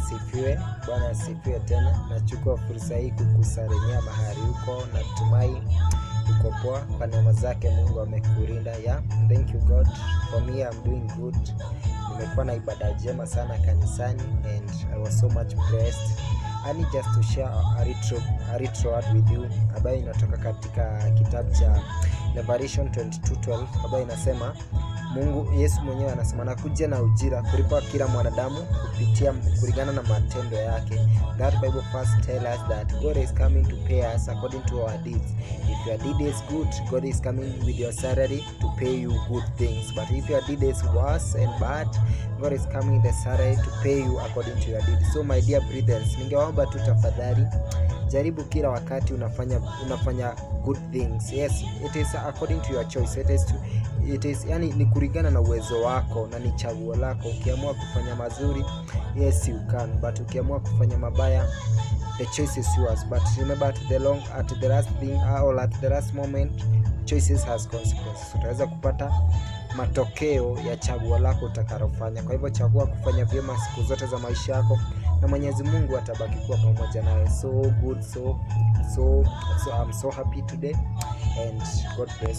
asifiwe. Bwana asifiwe tena. Nachukua fursa hii kukusalimia mahali huko, natumai uko poa. Kwa neema zake Mungu amekulinda. Yeah, thank you God. For me I'm doing good. Nimekuwa na ibada njema sana kanisani and I was so much blessed. Yani just to share a retro, a retro word with you ambayo inatoka katika kitabu cha Revelation 22:12 ambayo inasema Mungu Yesu mwenyewe anasema nakuja na ujira kulipa kila mwanadamu kupitia kulingana na matendo yake. That Bible verse tell us that God is coming to pay us according to our deeds. If your deed is good, God is coming with your salary to pay you good things. But if your deed is worse and bad, God is coming the salary to pay you according to your deed. So my dear brethren, ningewaomba tu tafadhali jaribu kila wakati unafanya unafanya good things. Yes, it is according to your choice. It is to, it is yani ni kulingana na uwezo wako na ni chaguo lako. Ukiamua kufanya mazuri, yes you can, but ukiamua kufanya mabaya the choice is yours but remember at the long at the last thing or at the last moment choices has consequences utaweza kupata matokeo ya chaguo lako utakalofanya kwa hivyo chagua kufanya vyema siku zote za maisha yako na mwenyezi mungu atabaki kuwa pamoja nawe so good so so so i'm so happy today and god bless